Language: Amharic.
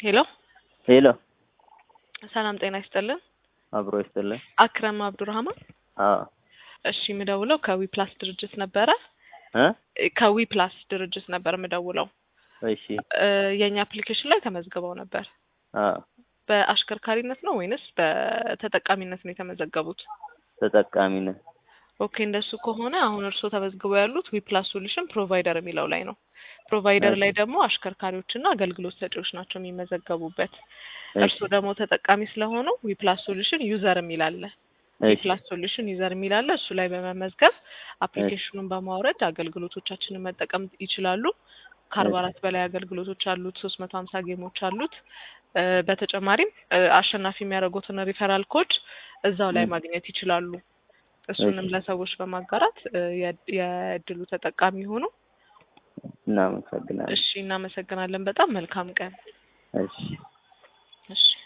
ሄሎ ሄሎ ሰላም ጤና ይስጥልን። አብሮ ይስጥልን። አክረም አብዱራህማን። አዎ እሺ የምደውለው ከዊ ፕላስ ድርጅት ነበረ። እ ከዊ ፕላስ ድርጅት ነበር የምደውለው። እሺ እ የእኛ አፕሊኬሽን ላይ ተመዝግበው ነበር። አዎ በአሽከርካሪነት ነው ወይንስ በተጠቃሚነት ነው የተመዘገቡት? ተጠቃሚ ነን። ኦኬ እንደሱ ከሆነ አሁን እርስዎ ተመዝግበው ያሉት ዊ ፕላስ ሶሉሽን ፕሮቫይደር የሚለው ላይ ነው። ፕሮቫይደር ላይ ደግሞ አሽከርካሪዎችና አገልግሎት ሰጪዎች ናቸው የሚመዘገቡበት። እርስዎ ደግሞ ተጠቃሚ ስለሆኑ ዊ ፕላስ ሶሉሽን ዩዘር የሚል አለ። ዊ እሺ ፕላስ ሶሉሽን ዩዘር የሚል አለ። እሱ ላይ በመመዝገብ አፕሊኬሽኑን በማውረድ አገልግሎቶቻችንን መጠቀም ይችላሉ። ከአርባ አራት በላይ አገልግሎቶች አሉት። ሶስት መቶ ሀምሳ ጌሞች አሉት። እ በተጨማሪም እ አሸናፊ የሚያደርጉትን ሪፈራል ኮድ እዛው ላይ እ ማግኘት ይችላሉ። እሱንም እሺ ለሰዎች በማጋራት እ የድ- የእድሉ ተጠቃሚ ሆኑ። እናመሰግናለን። እሺ እናመሰግናለን። በጣም መልካም ቀን። እሺ እሺ